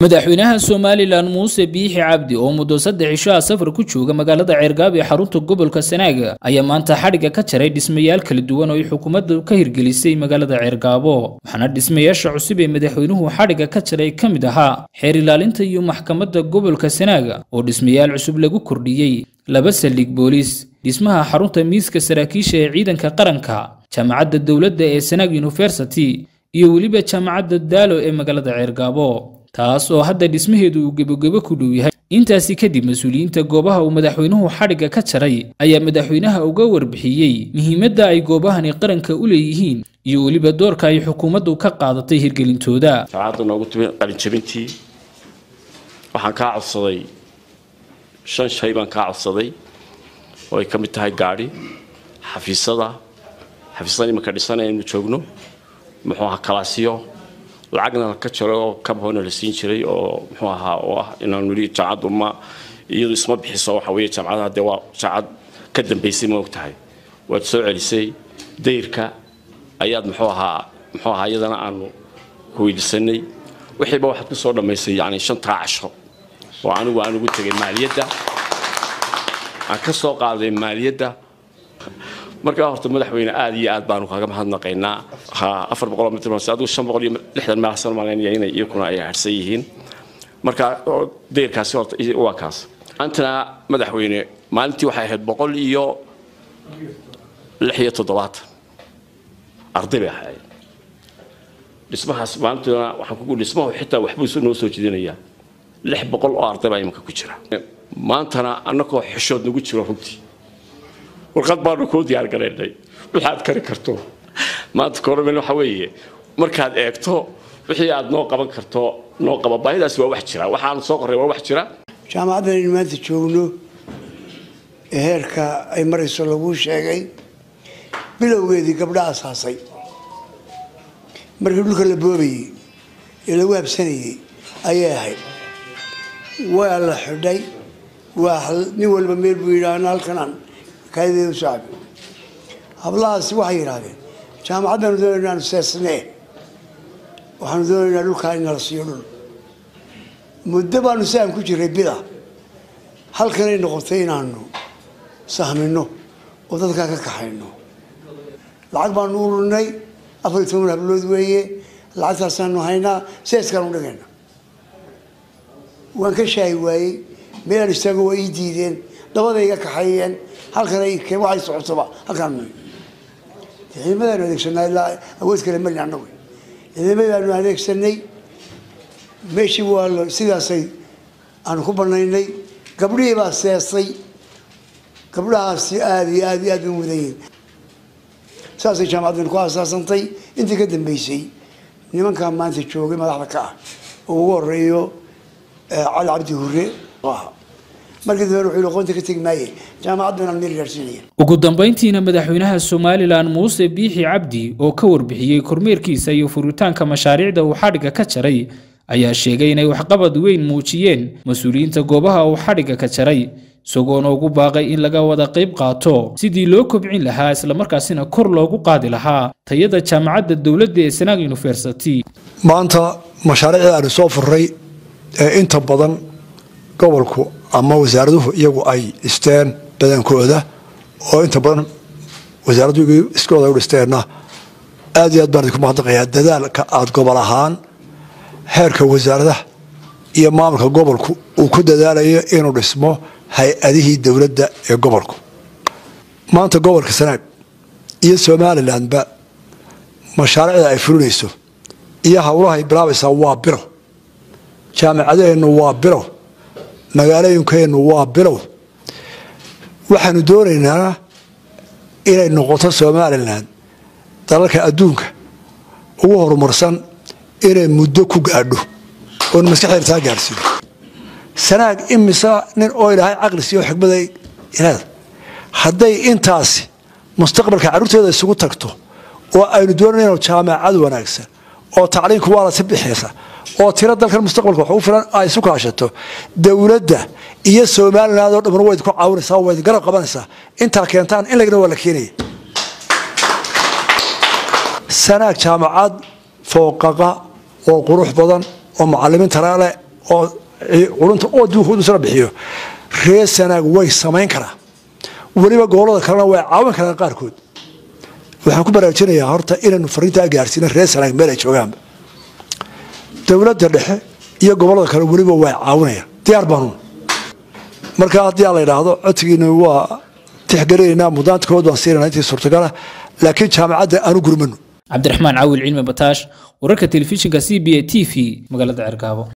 madaxweynaha somalilan muuse biixi cabdi oo muddo saddex cisho ah safar ku jooga magaalada ceergaab ee xarunta gobolka sanaaga ayaa maanta xadhigga ka jaray dhismayaal kala duwan oo ay xukuumaddu ka hirgelisay magaalada ceergaabo waxaana dhismayaasha cusub ee madaxweynuhu xadhigga ka jaray ka mid ahaa xeer ilaalinta iyo maxkamadda gobolka sanaaga oo dhismayaal cusub lagu kordhiyey laba saldhig booliis dhismaha xarunta miiska saraakiisha ee ciidanka qaranka jaamacadda dowladda ee sanaag university iyo weliba jaamacadda daalo ee magaalada ceergaabo taas oo hadda dhismaheedu uu gebogebo ku dhow yahay intaasi kadib mas-uuliyiinta goobaha uu madaxweynuhu xadhigga ka jaray ayaa madaxweynaha uga warbixiyey muhiimadda ay goobahani qaranka u leeyihiin iyo weliba doorka ay xukuumaddu ka qaadatay hirgelintooda jaamacadda noogu timi qalinjabintii waxaan kaa codsaday shan shay baan kaa codsaday oo ay ka mid tahay gaadhi xafiisada xafiisada imanka dhisanaya inu joogno muxuu ahaa kalaasiyo lacagna ka jaro oo kabhoona la siin jiray oo muxuu ahaa oo ah inaan weli jaamacaddu ma iyadu isma bixiso waxa weeye jaamacadaha dee waa jaamacad ka dambaysay ma og tahay waad soo celisay dayrka ayaad muxuu ahaa muxuu ahaa iyadana aanu weydisanay wixiiba waxaad ku soo dhammaysay yacni shantaa casho oo anigu aan ugu tegay maaliyadda aan ka soo qaaday maaliyadda markaa horta madaxweyne aad iyo aad baanu kaga mahadnaqaynaa afar boqol mitr adigu shan boqol iyo lixdan meel san malaynaya inay iyakuna ay harsan yihiin marka deyrkaasi horta waa kaas antana madaxweyne maalintii waxay ahayd boqol iyo lix iyo toddobaatan arday bay ahayd dhismahaas maalintuna waxaan kugu dhismahu xitaa waxbuu noo soo jedinayaa lix boqol oo arday baa imanka ku jira maantana annagoo xishood nagu jiro runtii warqad baanu kuu diyaargaraynay waxaad kari karto maanta koromel waxa weeye markaad eegto wixii aad noo qaban karto noo qaba baahidaasi waa wax jira waxaanu soo qorray waa wax jira jaamacaddan aynu maanta joogno ee heerka ay marayso laguu sheegay bilowgeedii gabdha asaasay markii dhulka la boobayey ee lagu habsanayey ayay ahayd waa la xidhay waa nin walba meel buu yidhi ana halkanaan kaadideedu saabi hablahaasi waxay yidhaahdeen jaamacaddaanu doonayna inaanu seesnee waxaanu doonaynaa dhulkaa in nala siiyo dhul muddo baanu si aan ku jiray bida halkanay noqotay inaanu sahmino oo dadkaa ka kaxayno lacag baanu ururinay afar iyo toban hablood weeye lacagtaasaanu haynaa seeskaanu dhigayna waan ka shaahi waayey meelaan istaago waa ii diideen dabaday iga kaxeeyeen halkan waxay socotoba halkaan ciidamadaanu adeegsanaa ilaa awood kale mali annagu ciidamadaanu adeegsanay meeshii waa sidaasay aanu ku banaynay gabdhihii baa seesay gabdhahaasi aada iyo aad iyo aad u mudan yihin saasay jaamacaddan ku aasaasantay intii ka dambeysay nimankaa maanta joogay madaxda ka ah oo ugu horeeyo cali cabdi hure markii dambe wuxuu aqoonta ka tegi maaye jaamacaddu inaan meel gaarsiinaya ugu dambayntiina madaxweynaha somalilan muuse biixi cabdi oo ka warbixiyey kormeerkiisa iyo furitaanka mashaariicda uu xadhigga ka jaray ayaa sheegay inay waxqabad weyn muujiyeen mas-uuliyiinta goobaha uu xadhigga ka jaray isagoona ugu baaqay in laga wada qayb qaato sidii loo kobcin lahaa islamarkaasina kor loogu qaadi lahaa tayada jaamacadda dowladda ee sanaag university maanta mashaariicda aanu soo furray ee inta badan gobolku ama wasaaraduhu iyagu ay dhisteen badankooda oo inta badan wasaaraddu iskooda u dhisteenna aad iyo aad baan idinku mahadnaqayaa dadaalka aada gobol ahaan heerka wasaaradaha iyo maamulka gobolku uu ku dadaalayo inuu dhismo hay-adihii dowladda ee gobolku maanta gobolka sanaag iyo somalilanba mashaariicda ay fulinayso iyo howlahay bilaabaysaa waa bilow jaamacadaheennu waa bilow magaalooyinkeennu waa bilow waxaanu doonaynaa inay noqoto somalilan dalalka adduunka ugu horumarsan inay muddo ku gaadho oon maskaxdeena taa gaadhsiino sanaag imisa nin oo ilaahay caqli siiyo xikmada inaad hadday intaasi mustaqbalka carruurteeda isugu tagto oo aynu doonayno jaamacad wanaagsan oo tacliinku waa lasi bixiysa oo tiro dalkan mustaqbalka wax ugu filan ay isu kaashato dowladda iyo somaliland oo dhamman wayd ku caawinaysaa wayd garab qabanaysaa intaa keentaan in lagna waa la keenaya sanaag jaamacad fooqaqa oo qurux badan oo macalimiin taraale oo culunta oo duukuudusana bixiyo reer sanaag way samayn karaa weliba gobolada kalena way caawin karaan qaarkood waxaan ku baraarujinayaa horta inaynu fariintaa gaarsiina reer sanaag meel ay joogaanba dowladda dhexe iyo gobolada kale weliba way caawinayaan diyaar baanuun marka haddii aan la idhaahdo codsigiina waa tixgelinaynaa mudaantkood baan siinana intii suurtagala laakiin jaamacadda aanu gurmano cabdiraxmaan caawil cilmi bataash wararka telefishinka c b a t v magaalada cergaabo